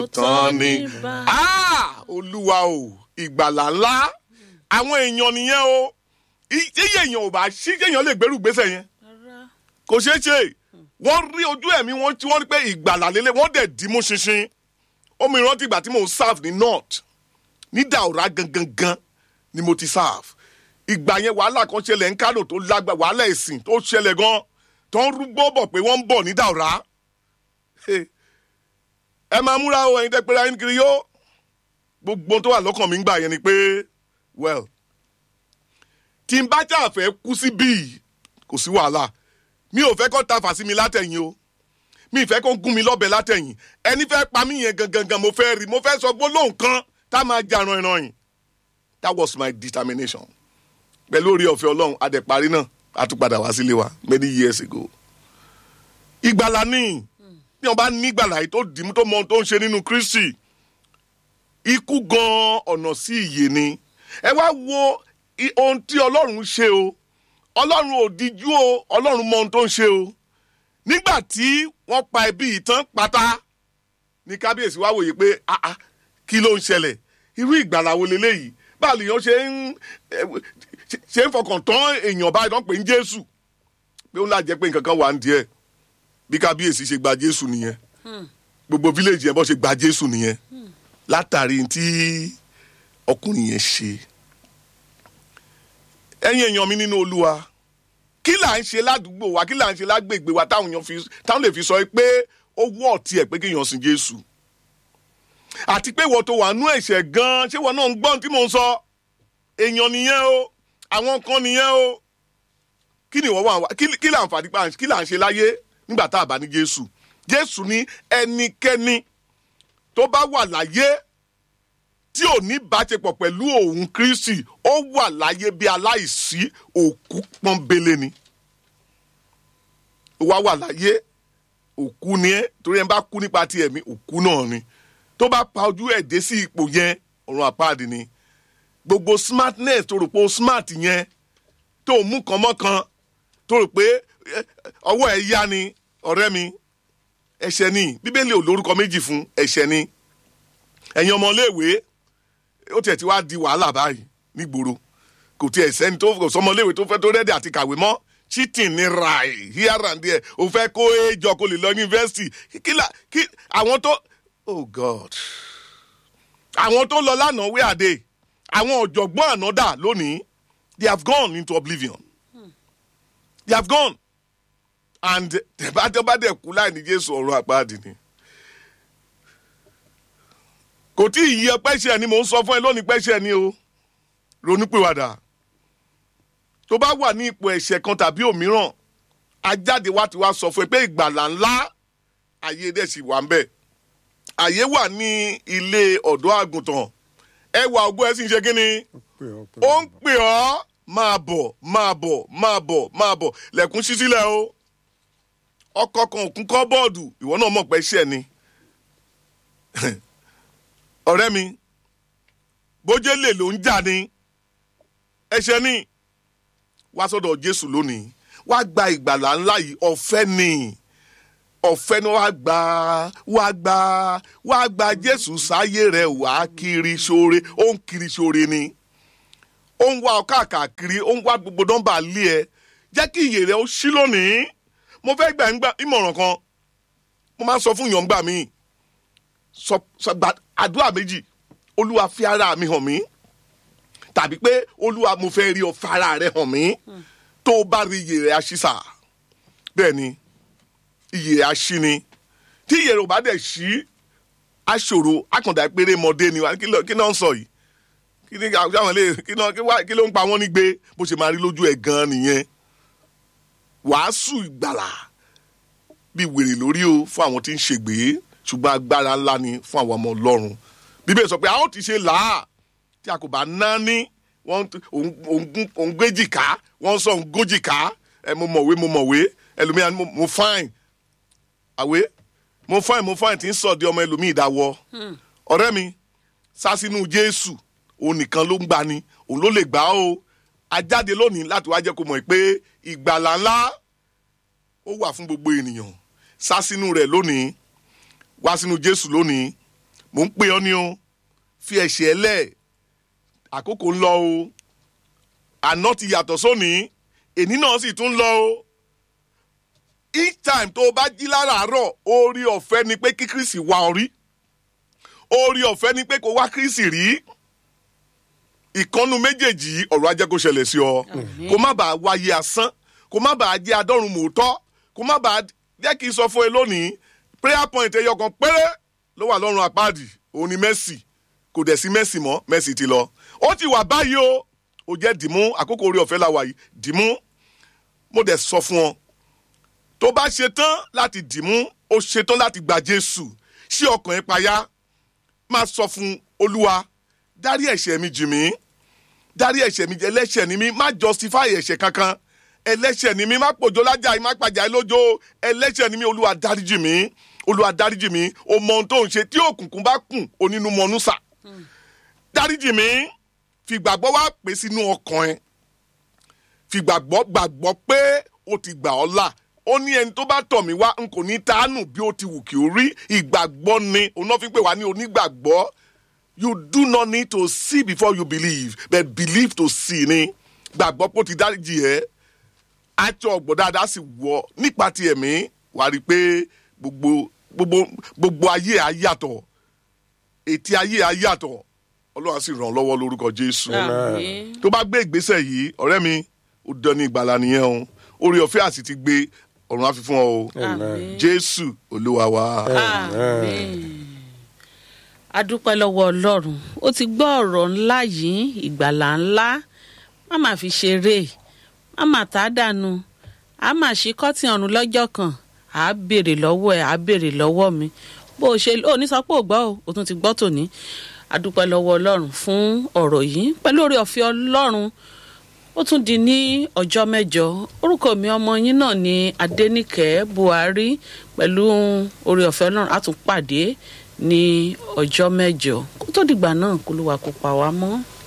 tán ni Ah! olúwa o ìgbàlà ńlá àwọn èèyàn nìyẹn o iye èèyàn ò bá ṣí èèyàn lè gbèrú gbèsè yẹn kò ṣeé ṣe wọ́n rí ojú ẹ̀mí wọn tí wọ́n rí pé ìgbàlà lélẹ̀ wọ́n dẹ̀ dì mú ṣinṣin omi ìrántí ìgbà tí mò ń serve ní north ní Daura gangan gan ni mo ti serve ìgbà yẹn wàhálà kan ṣẹlẹ̀ ń Kánò tó lágbà wàhálà ẹ̀sìn tó ṣẹlẹ̀ gan tó ń rúgbó bọ̀ pé wọ́n ń bọ̀ ní Daura ẹ máa múra o ẹ̀yin tẹ́ pé ra yín kiri yó gbogbo tó wà lọ́kàn mi ń gbà yẹn ni pé well tí n bá jà fẹ́ kú sí bíi kò sí wàhálà mi ò fẹ́ kó ta fà sí mi látẹ̀yìn o mi ì fẹ́ kó gún mi lọ́bẹ̀ látẹ̀yìn ẹni fẹ́ pa mí yẹn gangan gan mo fẹ́ rí mo fẹ́ sọ gbólóhùn kan tá a máa jà ran ìran yìí that was my determination pẹ̀lú orí ọ̀fẹ́ ọlọ́run adẹ̀parí náà a tún padà wá sílé wa many years ago ìgbàlà ni bí wọn bá ní ìgbàlà yìí tó dìímú tó mọ ohun tó ń ṣe nínú Kristi ikú gan ọ̀nà sí ìyè ni ẹ wá wo i- ohun tí ọlọ́run ṣe o ọlọ́run ò díjú o ọlọ́run mọ ohun tó ń ṣe o nígbà tí wọ́n pa ẹbí yìí tán pátá ní kábíyèsí wá wòye pé ah ah kí ló ń ṣẹlẹ̀ irú ìgbàlà wo leléyìí báwo lèèyàn ṣe ń eh, ṣe- ṣe ń fọkàn tán èèyàn báyìí tán pè ń Jésù pé ó ń lájẹ pé nǹkan kan wà ń díẹ̀ bí kábíyèsí ṣe gba Jésù nìyẹn gbogbo fíléèjì yẹn bọ́ ṣe gba Jésù nìyẹn látàrí tí ọkùnrin yẹn ṣe ẹ̀yin èèyàn mi nínú Olúwa kí là ń ṣe ládùúgbò wa kí là ń ṣe lágbègbè wa táwọn èèyàn fi táwọn lè fi sọ pé ó wọ́ ọ̀tí ẹ̀ pé kéèyàn sin Jésù àti pé ìwọ tó wà nú ẹ̀ṣẹ̀ gan-an ṣé ìwọ náà ń gbọ́n tí mò ń sọ èèyàn nìyẹn o àwọn kan nìyẹn o kí ni ìwọ wà wá kí kí là ń fàdí pa kí là ń ṣe láyé nígbà tá a bá ní Jésù Jésù ní ẹnikẹ́ni tó bá wà láyé tí ò ní báṣepọ̀ pẹ̀lú òun Kristi ó wà láyé bí aláìsí òkú pọ́nbélé ni ó wá wà láyé òkú ni ẹ́ torí ẹ bá kú nípa ti ẹ̀mí òkú náà ni tó bá pa ojú ẹ̀ dé sí ipò yẹn ọ̀run àpáàdì ni gbogbo smartness tó rò pé o smart yẹn tó o mú kan mọ́ kan tó rò pé eh, ọwọ́ ẹ̀ yá ni ọ̀rẹ́ mi ẹ̀ṣẹ̀ ni bíbélì ò lórúkọ méjì fún ẹ̀ṣẹ̀ ni ẹ̀yin ọmọléèwé ó tiẹ̀ ti wá di wàhálà báyìí nígboro kò tiẹ̀ sẹ́ni tó kò sọmọléèwé tó fẹ́ tó rẹ́dí àti kàwé mọ́ cheating ni rai here and there o fẹ́ kó ejò kó lè lọ yunifásitì kí la kí àwọn tó oh god àwọn tó lọ lánàá wé àdé àwọn ọ̀jọ̀gbọ́n àná dà lónìí they have gone into oblivion they have gone and tẹ̀bátẹ́bátẹ́ kú láì ní jésù ọ̀run àpáàdì ni kò tí ì yẹ pẹ́ṣẹ̀ ni mò ń sọ fún ẹ lónìí pẹ́ṣẹ̀ ni o ronúpìwàdà tó bá wà ní ipò ẹ̀ṣẹ̀ kan tàbí òmíràn ajáde wá ti wá sọ fún ẹ pé ìgbàlà ńlá ayé dẹ̀ sì wà ń bẹ̀ àyè wà ní ilé ọ̀dọ́ àgùntàn ẹwà ògbó ẹ sì ń ṣe kí ni ó ń pè ọ́ máa bọ̀ máa bọ̀ máa bọ̀ máa bọ̀ lẹ̀kùn ṣí sílẹ̀ o ọkọ̀ kan òkun kọ́ bọ́ọ̀dù ìwọ náà mọ̀ pé ṣẹ̀ ni ọ̀rẹ́ mi bójé lè ló ń jà ní ẹ̀ṣẹ̀ ni wá sọ́dọ̀ Jésù lónìí wá gba ìgbàlà ńlá yìí ọ̀fẹ́ ni ọ̀fẹ́ ni wá gba wá gba wá gba Jésù sáyé rẹ̀ wá kiri sóore ó ń kiri sóore ni ó ń wá ọ káàkiri ó ń wá gbogbo nọ́mbà lé ẹ jẹ́ kí iyè rẹ̀ ó ṣí lónìí mo fẹ́ gbà ń gbà ìmọ̀ràn kan mo máa ń sọ fún yàn gbà míì sọ sọ gba àdúrà méjì olúwa fi ara mi hàn mí tàbí pé olúwa mo fẹ́ rí ọ fi ara rẹ hàn mí tó o bá rí iyè rẹ aṣíṣà bẹ́ẹ̀ ni iyè rẹ aṣí ni tí iyè rẹ ò bá dẹ̀ ṣí aṣòro akàndá péré mọdé ni wa kí ló kí náà ń sọ yìí kí ni àwọn ilé kí náà kí wá- kí ló ń pa wọ́n ní gbé bó ṣe máa rí lójú ẹ̀ gan-an nìyẹn wàásù ìgbàlà bí wèrè lórí o fún àwọn tí ń ṣègbè ṣùgbọ́n agbára ńlá ni fún àwọn ọmọ ọlọ́run bíbélì sọ pé a ó ti ṣe làá tí a kò bá ná ní wọ́n òun gbéjìká wọ́n sọ òun gójìká ẹ mo mọ̀wé mo mọ̀wé ẹlòmíà mo mo fine àwé mo fine mo fine tí ń sọ di ọmọ ẹlòmíì dáwọ́ ọ̀rẹ́ mi sá sínú jésù òun nìkan ló ń gbani òun ló lè gbà ó ajáde lónìí láti wá jẹ́ kó mọ̀ pé ìgbàlà ńlá ó wà fún gbogbo ènìyàn sá sínú rẹ̀ lónìí wá sínú jésù lónìí mò ń pè ọ́ ni o fi ẹ̀ṣẹ̀ lẹ̀ àkókò ń lọ o àná ti yàtọ̀ sóní èní náà sì tún lọ o each time tó o bá jí láràárọ̀ orí ọ̀fẹ́ ni pé kí kírísì wá ọ rí orí ọ̀fẹ́ ni pé kó wá kírísì rí ìkànnù méjèèjì yìí ọ̀rọ̀ ajẹ́ kó ṣẹlẹ̀ sí ọ kó má bàa wáyé asán kó má bàa jẹ́ adọ́run mòótọ́ kó má bàa jẹ́ kí n sọ fún ẹ lónìí prayer point ẹyọ kan péré ló wà lọ́rùn àpáàdì òun ni Mercy kò dẹ̀ sí Mercy mọ́ Mercy ti lọ ó ti wà báyìí o ó jẹ́ dìmú àkókò orí ọ̀fẹ́ la wà yìí dìmú mo dẹ̀ sọ fún ọ tó bá ṣetán láti dìmú ó ṣetán láti gba Jésù ṣí ọkàn ẹ payá máa sọ fún Olúwa dárí ẹ̀ṣẹ̀ mi jì mí dárí ẹ̀ṣẹ̀ mi ẹlẹ́ṣẹ̀ ni mí má justify ẹ̀ṣẹ̀ kankan ẹlẹ́ṣẹ̀ ni mí má pòjó lájà má pàjá lójó ẹlẹ́ṣẹ̀ ni mí olúwa dáríjì mí olúwa dáríjì mí o mọ ohun tó ń ṣe tí òkùnkùn bá kùn onínú mọnú sà dáríjì mí fi gbàgbọ́ wá pè sínú ọkàn ẹ fi gbàgbọ́ gbàgbọ́ pé o ti gbà ọ́ là ó ní ẹni tó bá tọ̀ mí wá n kò ní tánù bí ó ti wù kí ó rí ìgbàgbọ́ ni òun náà fi pè wá ní onígbàgbọ́ you do not need to see before you believe but believe to see ni gbàgbọ́ pé ó ti dáríjì ẹ́ àti ọ̀gbọ̀n dáadáa sì wọ̀ nípa ti ẹ̀mí wàá rí i pé gbogbo gbogbo gbogbo ayé á yàtọ̀ ètí ayé á yàtọ̀ ọlọ́run á sì ràn ọ́ lọ́wọ́ lórúkọ jésù Àmín. tó bá gbé ìgbésẹ̀ yìí ọ̀rẹ́ mi ó dán ní ìgbàlà nìyẹn o orí ọ̀fẹ́ àti ti gbé ọ̀run á fi fún ọ o Àmín. jésù olúwa wa. Àmín. a dúpẹ́ lọ́wọ́ ọlọ́run ó ti gbọ́ ọ̀rọ̀ ńlá yìí ìgbàlà ńlá má má fi ṣeré má má tá a dànù a má ṣí kọ́tì ọ̀run lọ́jọ́ kan à á béèrè lọ́wọ́ ẹ̀ à á béèrè lọ́wọ́ mi bó o ṣe ò ní sọ pé ò gbọ́ o o tún ti gbọ́ tòní a dúpẹ́ lọ́wọ́ ọlọ́run fún ọ̀rọ̀ yìí pẹ̀lú oore ọ̀fẹ́ ọlọ́run ó tún di ní ọjọ́ mẹ́jọ orúkọ mi ọmọ yín náà ni adẹ́nìkẹ́ buhari pẹ̀lú oore ọ̀fẹ́ ọlọ́run á tún pàdé ní ọjọ́ mẹ́jọ kó tó dìgbà náà kó ló wà kó pa wá mọ́.